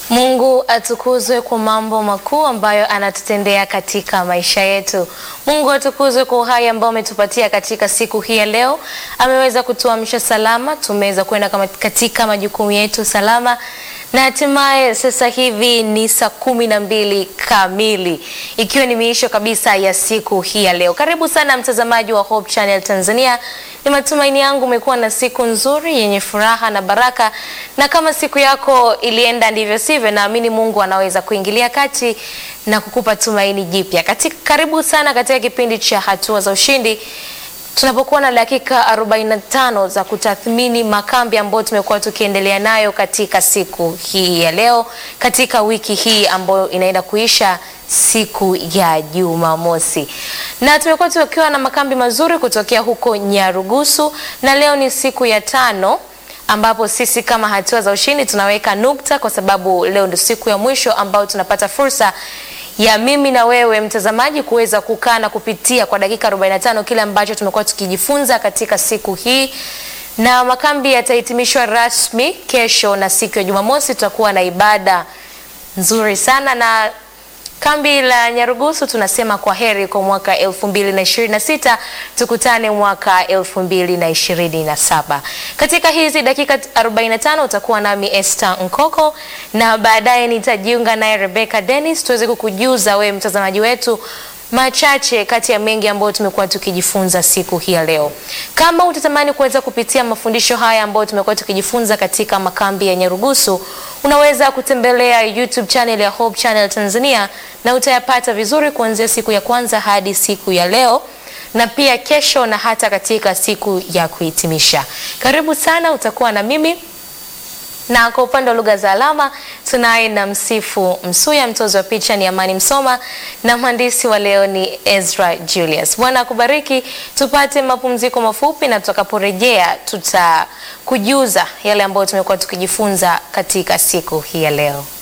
Mungu atukuzwe kwa mambo makuu ambayo anatutendea katika maisha yetu. Mungu atukuzwe kwa uhai ambao ametupatia katika siku hii ya leo. Ameweza kutuamsha salama, tumeweza kwenda kama- katika majukumu yetu salama na hatimaye sasa hivi ni saa kumi na mbili kamili ikiwa ni miisho kabisa ya siku hii ya leo. Karibu sana mtazamaji wa Hope Channel Tanzania. Ni matumaini yangu umekuwa na siku nzuri yenye furaha na baraka, na kama siku yako ilienda ndivyo sivyo, naamini Mungu anaweza kuingilia kati na kukupa tumaini jipya. Katika, karibu sana katika kipindi cha hatua za ushindi tunapokuwa na dakika 45 za kutathmini makambi ambayo tumekuwa tukiendelea nayo katika siku hii ya leo, katika wiki hii ambayo inaenda kuisha siku ya Jumamosi, na tumekuwa tukiwa na makambi mazuri kutokea huko Nyarugusu, na leo ni siku ya tano ambapo sisi kama hatua za ushindi tunaweka nukta, kwa sababu leo ndio siku ya mwisho ambayo tunapata fursa ya mimi na wewe mtazamaji kuweza kukaa na kupitia kwa dakika 45 kile ambacho tumekuwa tukijifunza katika siku hii, na makambi yatahitimishwa rasmi kesho, na siku ya Jumamosi tutakuwa na ibada nzuri sana na kambi la Nyarugusu tunasema kwa heri kwa mwaka 2026 tukutane mwaka 2027. Katika hizi dakika 45 utakuwa nami Esther Nkoko na baadaye nitajiunga naye Rebecca Dennis tuweze kukujuza wewe mtazamaji wetu machache kati ya mengi ambayo tumekuwa tukijifunza siku hii ya leo. Kama utatamani kuweza kupitia mafundisho haya ambayo tumekuwa tukijifunza katika makambi ya Nyarugusu, unaweza kutembelea YouTube channel ya Hope Channel Tanzania na utayapata vizuri kuanzia siku ya kwanza hadi siku ya leo na pia kesho na hata katika siku ya kuhitimisha. Karibu sana, utakuwa na mimi na kwa upande wa lugha za alama tunaye na Msifu Msuya, mtozi wa picha ni Amani Msoma na mhandisi wa leo ni Ezra Julius. Bwana akubariki. Tupate mapumziko mafupi, na tutakaporejea tutakujuza yale ambayo tumekuwa tukijifunza katika siku hii ya leo.